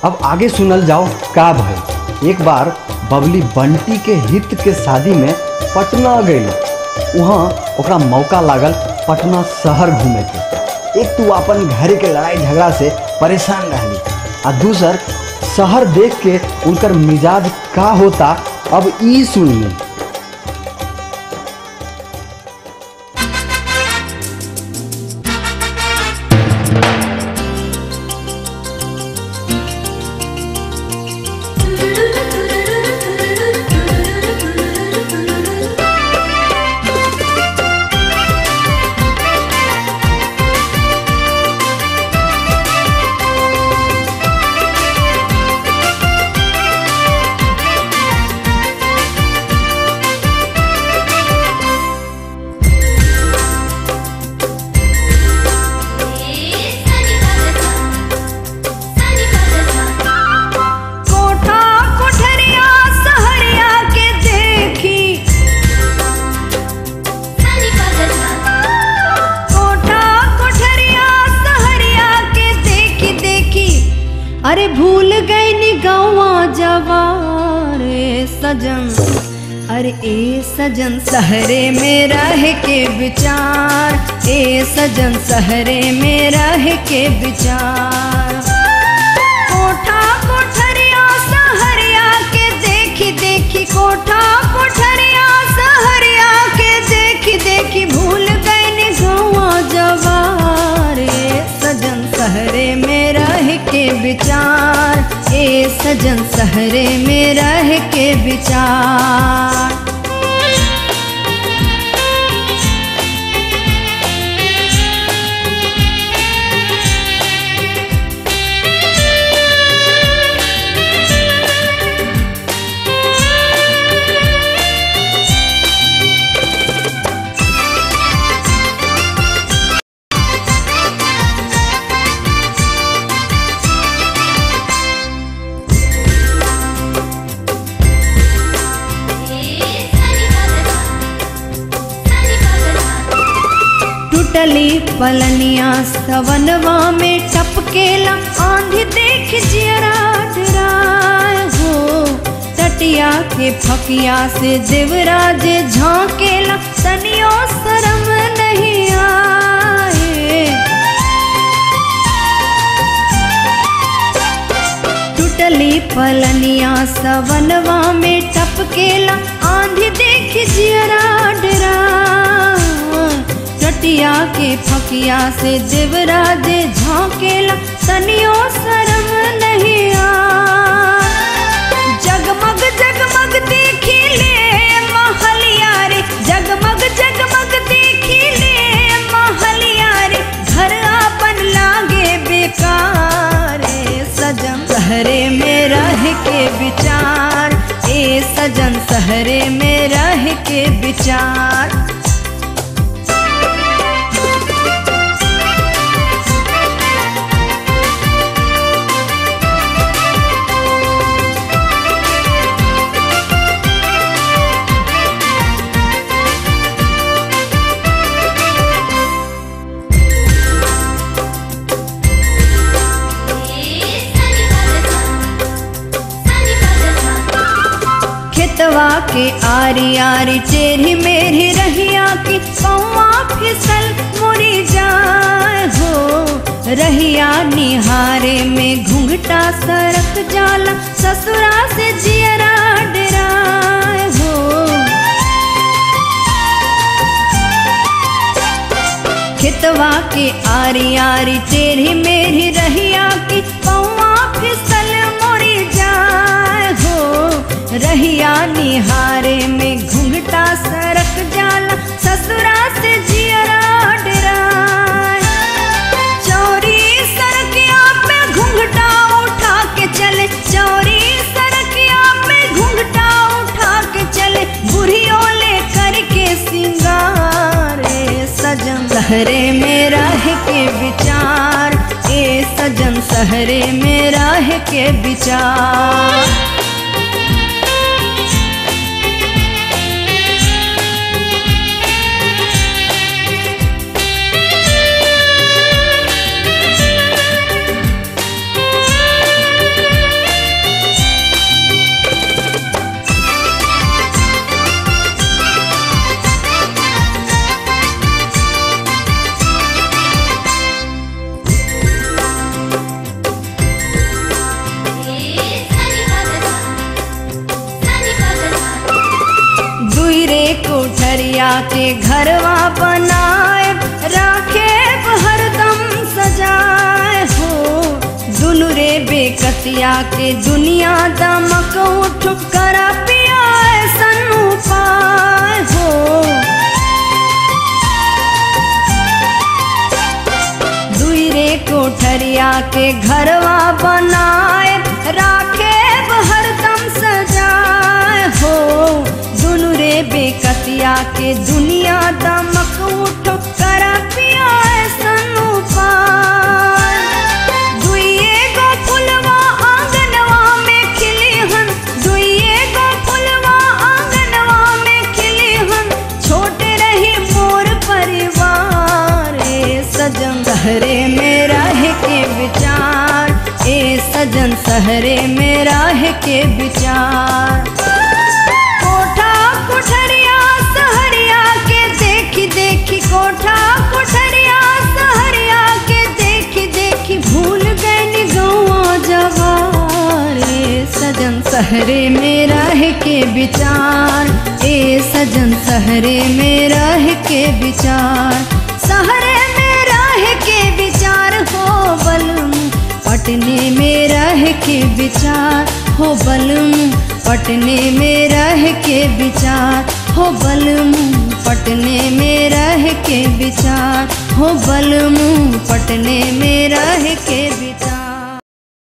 अब आगे सुनल जाओ का भय एक बार बबली बंटी के हित के शादी में पटना गई वहाँ ओकरा मौका लागल पटना शहर घूमे के एक तो अपन घर के लड़ाई झगड़ा से परेशान रहली आ दूसर शहर देख के उनकर मिजाज का होता अब ई सुनिए कोठा कोठरिया सहरिया के देखी कोठा कोठरिया सहरिया के देखी देखी अरे भूल गई नी गौवा जवार ए सजन अरे ए सजन सहरे में रह के विचार ए सजन सहरे में रह के विचार कोठा कोठरिया सहरिया के देखी देखी कोठा कोठरिया सहरिया के देखी देखी भूल गई ने गौवा जवार ए सजन सहरे में रह के विचार ए सजन सहरे में रह के विचार टूटली पलनिया सवनवा में टपकेला आंधी देख जियरा डराय हो तटिया के फकिया से देवराज झांकेला तनियो शरम नहीं आए टूटली पलनिया सवनवा में टपकेला आंधी देख जियरा डरा टटिया के फकिया से देवराज झांकेला तनियो शरम नहीं आ जगमग जगमग देखी ले महलिया रे जगमग जगमग देखी ले महलिया रे घर अपन लागे बेकार ए सजन सहरे में रह के विचार ए सजन सहरे में रह के विचार खेतवा के आरी आरी टेढ़ी मेढ़ी रहिया की पौआ फिसल मुड़ी जाए हो रहिया निहारे में घुंघटा सरक जाला ससुरा से जियरा डराए हो खेतवा के आरी आरी टेढ़ी मेढ़ी रहिया की पौआ फिसल मोरी जाए हो रहिया निहारे में घुंघटा सरक जाला ससुरा से जियरा डराए चोरी सरकिया पे घुंघटा उठा के चले चोरी सरकिया पे घुंघटा उठा के चले बुढ़ियों ले करके सिंगार ए सजन सहरे में रह के विचार ए सजन सहरे में रह के विचार बेकतिया के दुनिया दमक उठ कर पिया ऐसन उपाय हो दुई रे कोठरिया के घरवा बनाए राखे हरदम सजाए हो दुनु रे बेकतिया के दुनिया दमक उठ कर पिया ऐसन उपाय दुइये गो फुलवा आंगनवा में खिली हन दुइये गो फुलवा आंगनवा में खिली हन छोटे रही मोर परिवार ए सजन सहरे में रह के विचार ए सजन सहरे में रह के विचार कोठा कोठरिया सहरिया के देखी देखी कोठा कोठरिया सहरिया के देखी देखी भूल गए गौआ जवार ए सजन सहरे में रह के विचार ए सजन सहरे में रह के विचार सहरे में रह के विचार हो बलम पटने में रह के विचार हो बलम पटने में रह के विचार हो बलम पटने में रह के विचार हो बलम पटने में रह के विचार